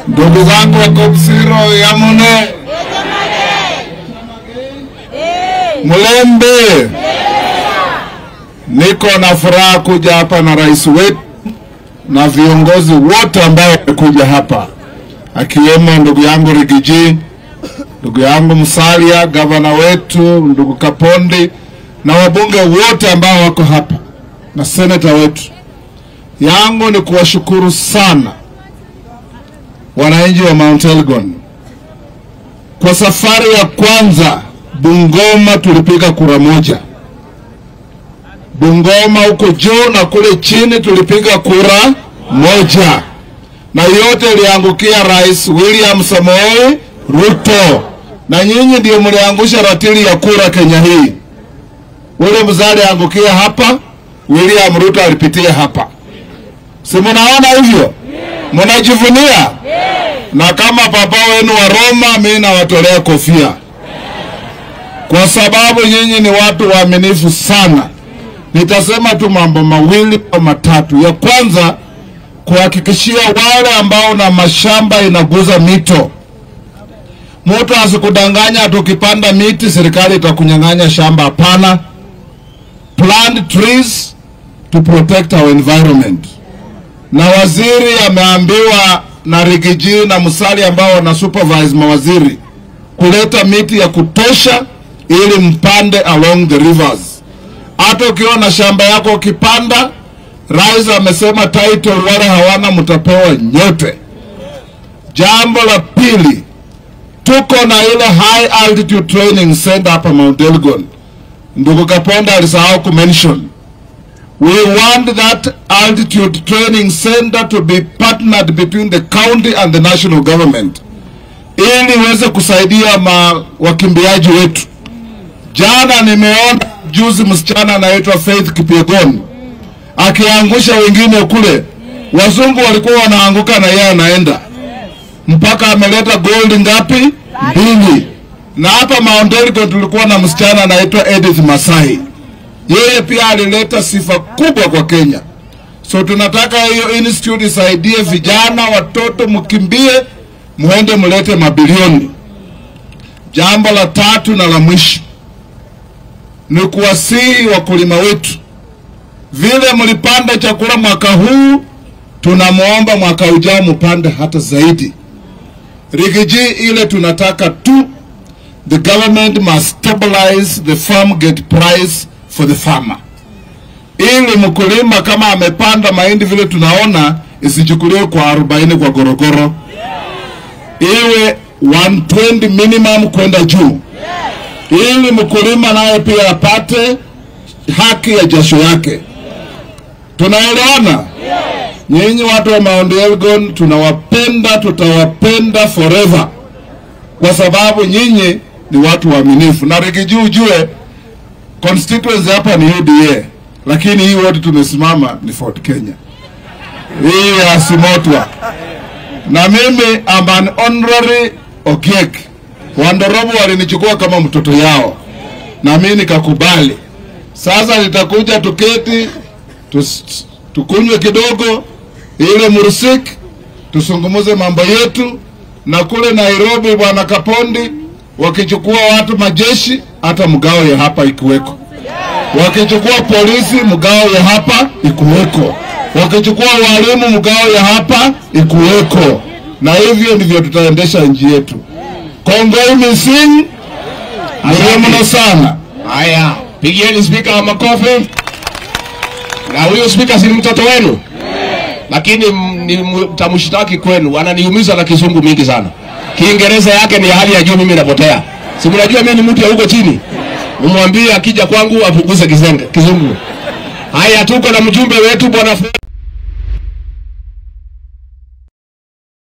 Ndugu zangu wa Kopsiro Yamune, Mlembe, niko na furaha kuja hapa na rais wetu na viongozi wote ambao wamekuja hapa, akiwemo ndugu yangu Rigiji, ndugu yangu Musalia, gavana wetu, ndugu Kapondi na wabunge wote ambao wako hapa na seneta wetu. Yangu ni kuwashukuru sana wananchi wa Mount Elgon. Kwa safari ya kwanza Bungoma tulipiga kura moja, Bungoma huko juu na kule chini tulipiga kura moja, na yote iliangukia Rais William Samoei Ruto, na nyinyi ndio mliangusha ratili ya kura Kenya hii. Ule mzee aliangukia hapa, William Ruto alipitia hapa, si mnaona hivyo? Mnajivunia na kama papa wenu wa Roma, mimi nawatolea kofia kwa sababu nyinyi ni watu waaminifu sana. Nitasema tu mambo mawili au matatu. Ya kwanza, kuhakikishia wale ambao na mashamba inaguza mito, mtu asikudanganya tukipanda miti serikali itakunyang'anya shamba. Hapana, plant trees to protect our environment. Na waziri ameambiwa na Rigiji na Musali ambao wana supervise mawaziri kuleta miti ya kutosha ili mpande along the rivers. Hata ukiwa na shamba yako ukipanda, rais amesema title, wale hawana mtapewa nyote. Jambo la pili, tuko na ile high altitude training center hapa Mount Elgon. Ndugu Kaponda alisahau kumention We want that altitude training center to be partnered between the county and the national government ili iweze kusaidia ma wakimbiaji wetu. Jana nimeona juzi msichana anaitwa Faith Kipyegon akiangusha wengine kule, wazungu walikuwa wanaanguka na yeye anaenda mpaka ameleta gold ngapi? Mbili. Na hapa Mount Elgon tulikuwa na msichana anaitwa Edith Masai yeye pia alileta sifa kubwa kwa Kenya. So tunataka hiyo institute isaidie vijana, watoto, mkimbie, muende mlete mabilioni. Jambo la tatu na la mwisho ni kuwasihi wakulima wetu, vile mlipanda chakula mwaka huu, tunamwomba mwaka ujao mupande hata zaidi. Rigiji ile tunataka tu, the government must stabilize the farm gate price for the farmer, ili mkulima kama amepanda mahindi vile tunaona isichukuliwe kwa 40 kwa gorogoro, iwe 120 minimum kwenda juu, ili mkulima naye pia apate haki ya jasho yake. Tunaelewana? Nyinyi watu wa Mount Elgon tunawapenda, tutawapenda forever, kwa sababu nyinyi ni watu waaminifu, na Rigiji ujue constituency hapa ni UDA, lakini hii wote tumesimama ni Fort Kenya, hii ya Simotwa, na mimi am an honorary Okiek. Wandorobo walinichukua kama mtoto yao, na mimi nikakubali. Sasa nitakuja tuketi tus, tukunywe kidogo ile mursik, tusungumuze mambo yetu, na kule Nairobi bwana Kapondi wakichukua watu majeshi, hata mgao ya hapa ikuweko. Wakichukua polisi, mgao ya hapa ikuweko. Wakichukua walimu, mgao ya hapa ikuweko, na hivyo ndivyo tutaendesha nchi yetu. Kongoi mising mno sana. Haya, pigieni spika wa makofi. Na huyo spika si ni mtoto wenu? Lakini m- ni mtamshtaki kwenu, ananiumiza na kizungu mingi sana. Kiingereza yake ni ya hali ya juu, mimi napotea. Si mnajua mimi ni mtu ya huko chini. Mumwambie akija kwangu apunguze kizenge kizungu. Haya, tuko na mjumbe wetu bwana Fred